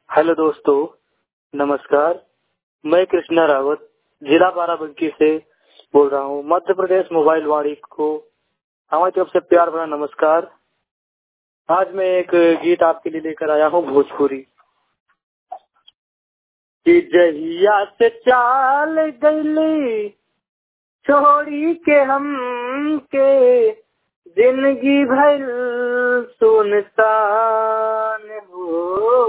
hello दोस्तों नमस्कार मैं कृष्णा रावत जिला बाराबंकी से बोल रहा हूँ मध्य प्रदेश मोबाइल वाणी को हमारी तरफ से प्यार भरा नमस्कार आज मैं एक गीत आपके लिए लेकर आया हूँ भोजपुरी कि जहिया से चाल गईली छोड़ी के हम के जिंदगी भर सुनसान हो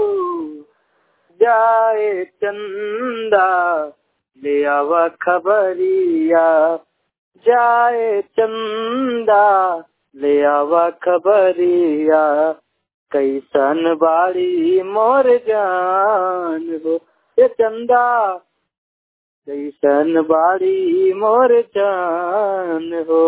जाए चंदा ले आवा खबरिया जाए चंदा ले आवा खबरिया कैसन बाड़ी मोर जान हो ये चंदा कैसन बाड़ी मोर जान हो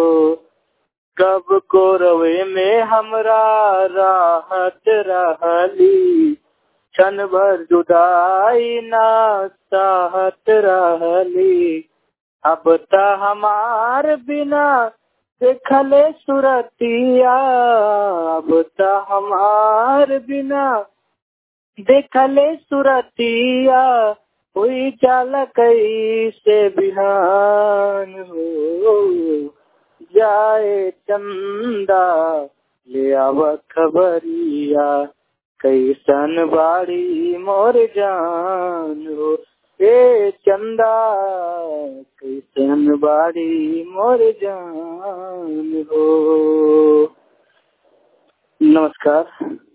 कब को रवे में हमरा राहत रहली क्षण भर जुदाई ना चाहत रहली अब त हमार बिना देखले सुरतिया अब त हमार बिना देखले सुरतिया हुई चाल कैसे बिहान हो जाए चंदा ले आव खबरिया कैसन बाड़ी मोर जान हो ए चंदा कैसन बाड़ी मोर जान हो नमस्कार